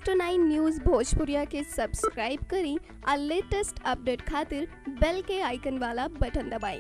next nine news भोजपुरिया के subscribe करी और लेटेस्ट अपडेट खातिर बेल के आइकन वाला बटन दबाएं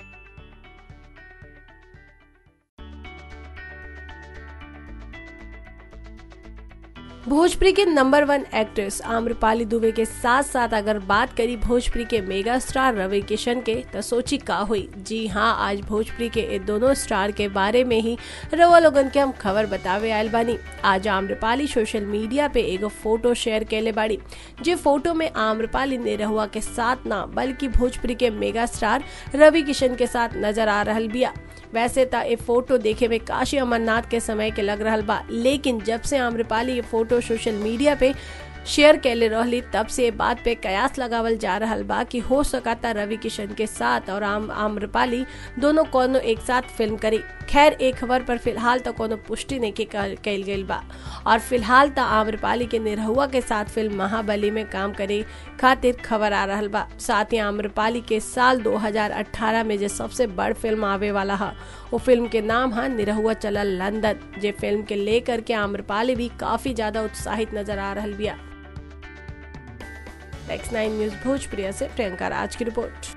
भोजपुरी के number one actress Amrapali Dubey के साथ साथ अगर बात करी भोजपुरी के मेगा स्टार रवि किशन के तो सोची का हुई जी हाँ आज भोजपुरी के ये दोनों स्टार के बारे में ही रवा लोगन के हम खबर बतावे आयल बानी आज आम्रपाली सोशल मीडिया पे एगो फोटो शेयर कैले बाड़ी जे फोटो में आम्रपाली निरहुआ के साथ ना बल्कि भोजपुरी के मेगा स्टार रवि किशन के साथ नजर आ रहल बिया वैसे त ये फोटो देखे में काशी अमरनाथ के समय के लग रहल बा लेकिन जब से आम्रपाली ये फोटो सोशल मीडिया पे शेयर कैले रहली तब से ये बात पे कयास लगावल जा रहल बा कि हो सकाता रवि किशन के साथ और आम आम्रपाली दोनों कोनो एक साथ फिल्म करी खैर एक खबर पर फिलहाल तो कोनो पुष्टि नहीं कैल गई बा और फिलहाल तो आम्रपाली के निरहुआ के साथ फिल्म महाबली में काम करे खातिर खबर आ रहल बा साथ ही आम्रपाली के साल 2018 में जो सबसे बड़ फिल्म आवे वाला है वो फिल्म के नाम है निरहुआ चलल लंदन जे फिल्म के लेकर के आम्रपाली भी काफी ज्यादा उत्साहित नजर आ रहल बिया नेक्स्ट नाइन न्यूज भोजप्रिया से प्रियंका राज की रिपोर्ट